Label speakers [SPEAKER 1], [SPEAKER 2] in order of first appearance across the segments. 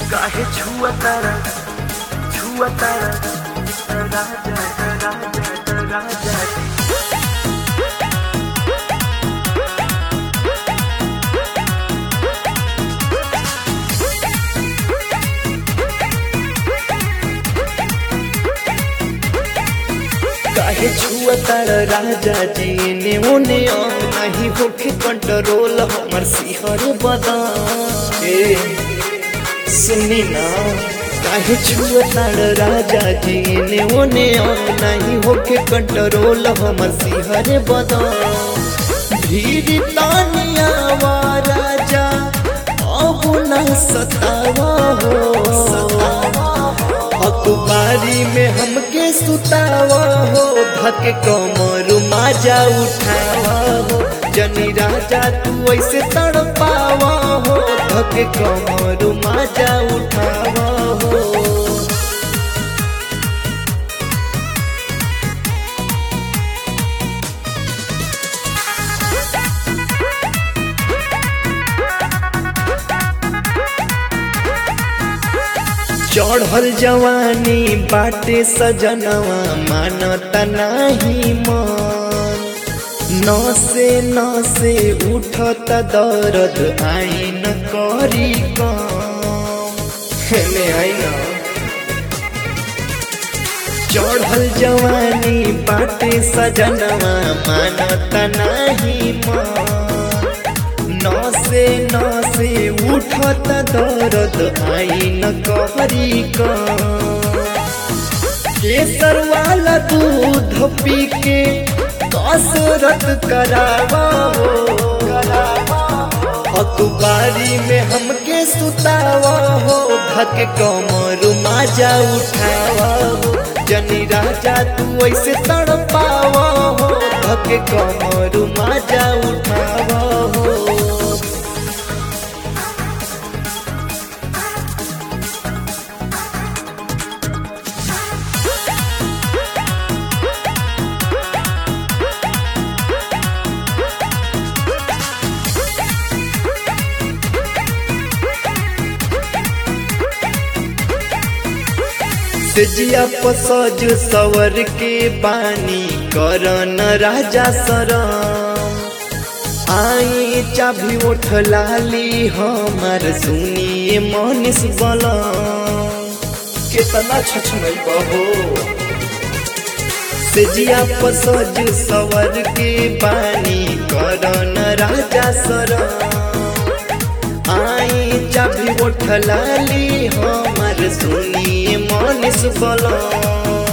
[SPEAKER 1] काहे छुआ तारा छुआ तारा राजा राजा राजा काहे छुआ तारा राजा जी ने ओने अंग नहीं होखे कंट्रोल हमर सिहर बदान ए सुनी ना काहे छुआ तारा राजा जी ने ओने अंग नहीं होखे कंट्रोल हमर सिहर बदान धीर तानिया वा राजा अब ना सतावा हो अखबारी में हमके सुतावा हो धक कमर माजा उठावा हो जनी राजा तू ऐसे तड़पावा हो धक कमर माजा उठावा हो चढ़ल जवानी बाटे सजनवा मानता नाही मन नसे नसे उठत दर्द आई न करी कम हेने आई न चढ़ल जवानी बाटे सजनवा मानता नाही मन नसे नसे उठत दर्द आई न करी केसर वाला दूध पी के कसरत करावा हो अखबारी में हमके सुतावा हो धक कमर माजा उठावा हो जनी राजा तू ऐसे तड़पावा हो धक कमर माजा उठावा हो सेजिया पसज सवर के बानी करन राजा सरम आई चाभी उठ लाली हमार सुनिए मनीष बलम कितना छछनई बहो सेजिया पसज सवर के बानी करन राजा सरम आई चाभी उठ लाली हमार सुनिए मनीष बलम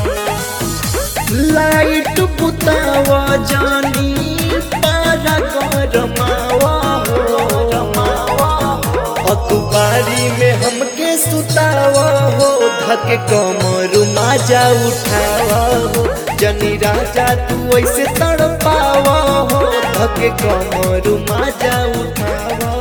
[SPEAKER 1] लाइट बुतावा जानी पारा गरमावा अखबारी में हमके सुतावा हो धक कमर माजा उठावा हो जनी राजा तू ऐसे तड़पावा हो धक कमर माजा उठावा